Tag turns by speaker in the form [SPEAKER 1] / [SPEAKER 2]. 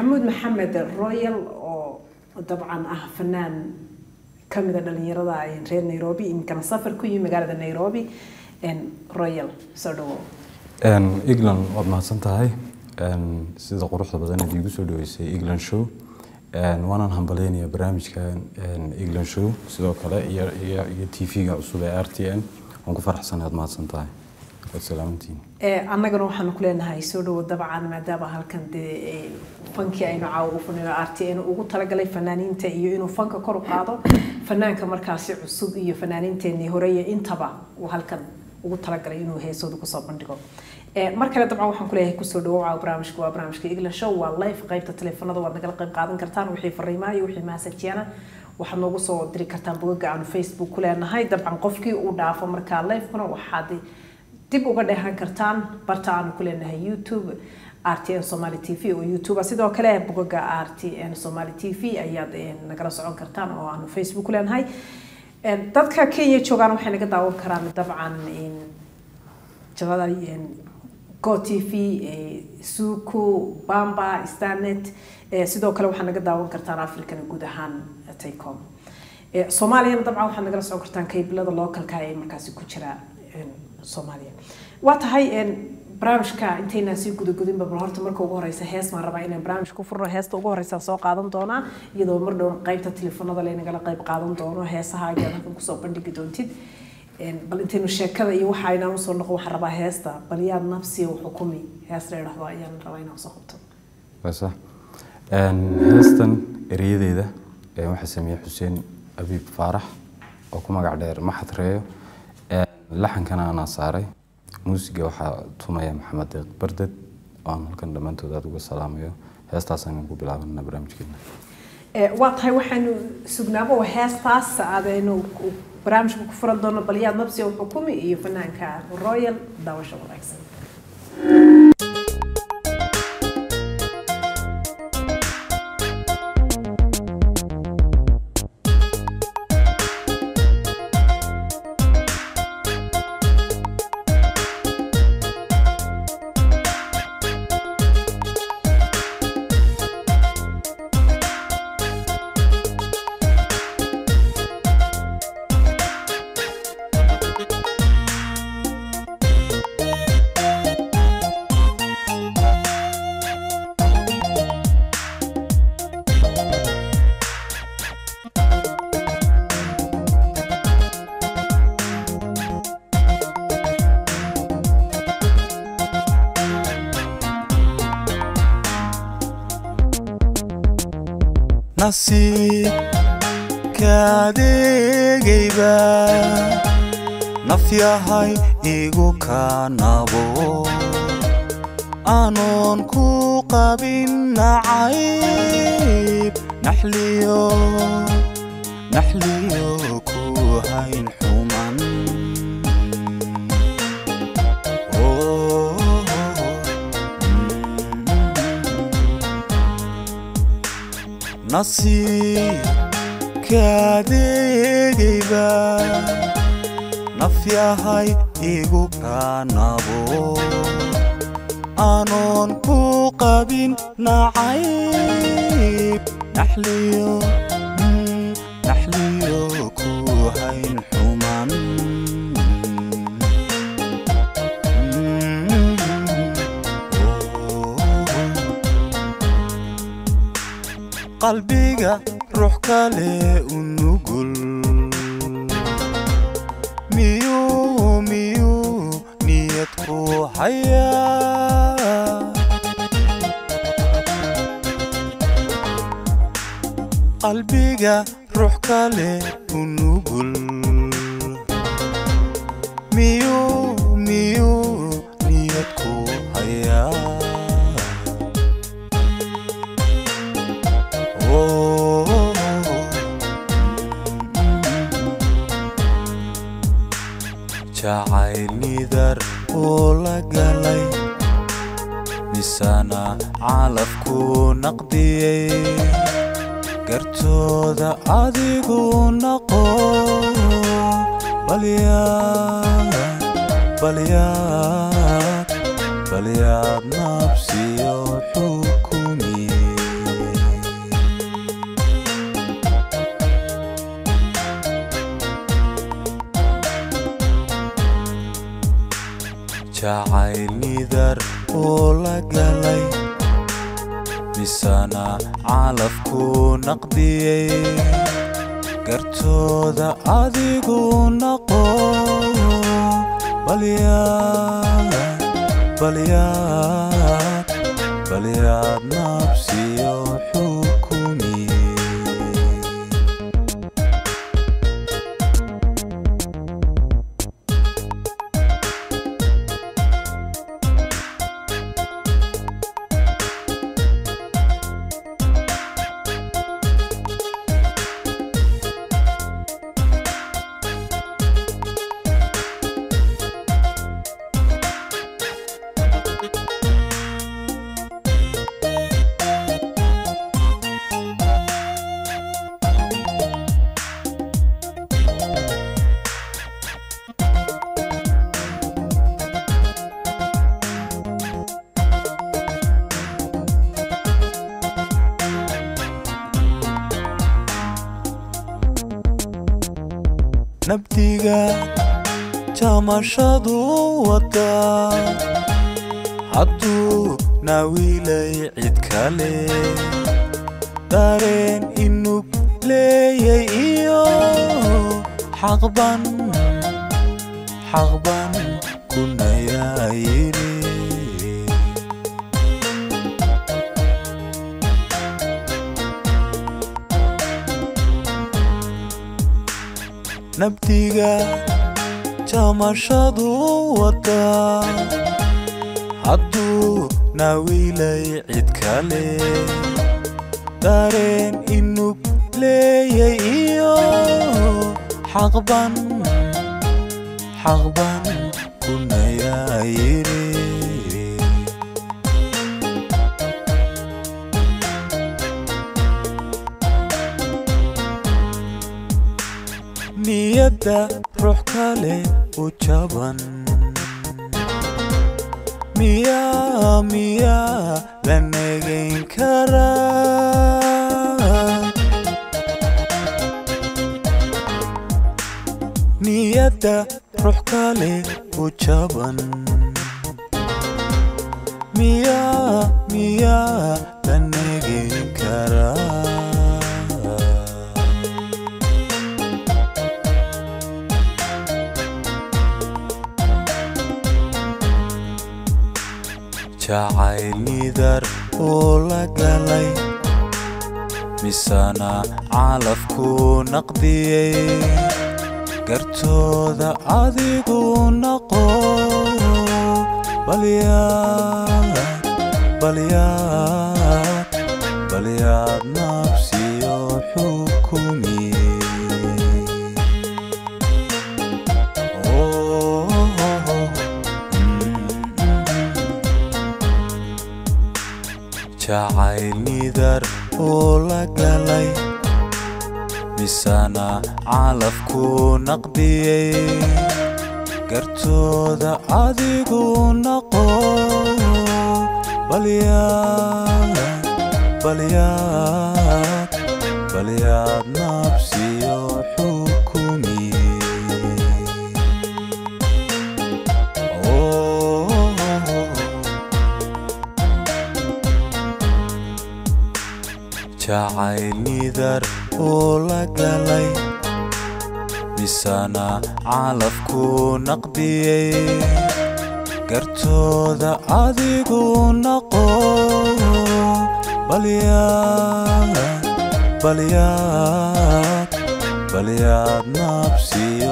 [SPEAKER 1] maxamuud maxamed royal oo dabcan ah fanaan kamida dhalinyarada reer nairobi iminkana safar ku yimi magaalada nairobi royal soo dhawo
[SPEAKER 2] england waad mahadsan tahay sida quruxda badan aad iigu soo dhaweysay england show waanaan hambaleynayaa barnaamijka england show sidoo kale iyo t v-ga cusub ee r t n waan ku faraxsanahay aad mahadsan tahay waad salaamantihiin
[SPEAKER 1] annagana waxaanu ku leenahay soo dhawo dabcan maadaama halkan dee fankii aynu caawa ugu fadhino r t n ugu talagalay fanaaniinta iyo inuu fanka kor u qaado fanaanka markaasi cusub iyo fanaaniinteenii horeeye intaba uu halkan ugu talagalay inuu heesooda kusoo bandhigo mar kale dabcan waxaan kuleeyahay kusoo dhawow barnaamijka waa barnaamijka england show waa live qaybta teleefanada waad nagala qayb qaadan kartaan wixii fariimaha iyo wixii mahasajiyana waxaad noogu soo diri kartaan bogaga aanu facebook ku leenahay dabcan qofkii uu dhaafo markaa livekuna waxaad dib uga dheehan kartaan barta aanu ku leenahay youtube r t n somaly t v oo youtube sidoo kale bogaga r t n somaly t v ayaad nagala socon kartaan oo aanu facebook ku leenahay dadka kenya joogaan waxay naga daawan karaan dabcan jabada go t v suku bamba starnet sidoo kale waxaad naga daawan kartaan africana guud ahaan taycom soomaaliyana dabcan waxaad nagala socon kartaan kaybilada localka ee markaasi ku jira soomaaliya waa tahay barnaamijka intaynaan sii gudagudinba bal horta marka ugu horeysa hees maan rabaa inaan barnaamij ku furno heesta ugu horeysa soo qaadan doonaa iyadoo mar dhow qaybta telefoonada laynagala qayb qaadan doono heesaha ayaad halkan kusoo bandhigi doontid bal intaynu sheekada iyo waxa aynaan usoo noqon waxaan rabaa heesta bal yaad nafsiya u xukumi hees la idhahdo ayaan rabaa inaan usoo qabto
[SPEAKER 2] wasa heestan ereyadeeda waxaa sameeyey xuseen abiib faarax oo ku magac dheer maxad reeyo laxankana anaa saaray muusiga waxaa tumaya maxamed deeq barded oo aan halkan dhammaantood aada uga salaamayo heestaasaan ku bilaabana barnaamijkeena
[SPEAKER 1] waa tahay waxaanu sugnaabo heestaas aadaynu barnaamijka ku furan doono balyaad nabsi oo xukumi iyo fanaanka royal daawasho wanaagsan
[SPEAKER 3] nasiibkaadeegayba naf yahay igu kaanabo anoon ku qabin nacayb naxliyo naxliyo ku hayn xuman nasiibkaadeegayba naf yahay igu kaanabo anoon ku qabin nacayb naxliyo naxliyo ku hayn xuman qalbiga ruux kale u nugul miyuu miyuu niyad ku hayaa qalbiga ruux kale u nugul miyuu miyuu niyad ku hayaa jacayl nidar uu la galay misana calafku naqdiyey gartooda adigu naqo balyaad balyaad balyaad nabsiyo xukumiye misana calafku naqdiyey gartooda adigu naqo balyaad balyaad balyaad nabsiyo xukumiye nabdiga jamashadu wada hadduu naawilay cid kale dareen inug leeyay iyo xaqban xaqban kunayaa yidhi nabdiga jamashadu wada hadduu naawilay cid kale dareen inug leeyay iyo xaqban xaqban kunayaa yidhi niyadda ruux kale u jaban miyaa miyaa la negayn karaa niyadda ruux kale u jaban miyaa miyaa la negayn karaa jacayl nidar oo la galay misana calafku naqdiyey gartooda adigu naqo balyaad balyaad balyaad nabsiyo xukumiye Oh, jacayl nidar oo la galay misana calafku naqdiyey gartooda adigu naqo balyaad balyaad balyaad nabsiyo xukumiye Oh, jacayl nidar oo la galay misana calafku naqdiyey gartooda adigu naqo balyaad balyaad balyaad nabsiyo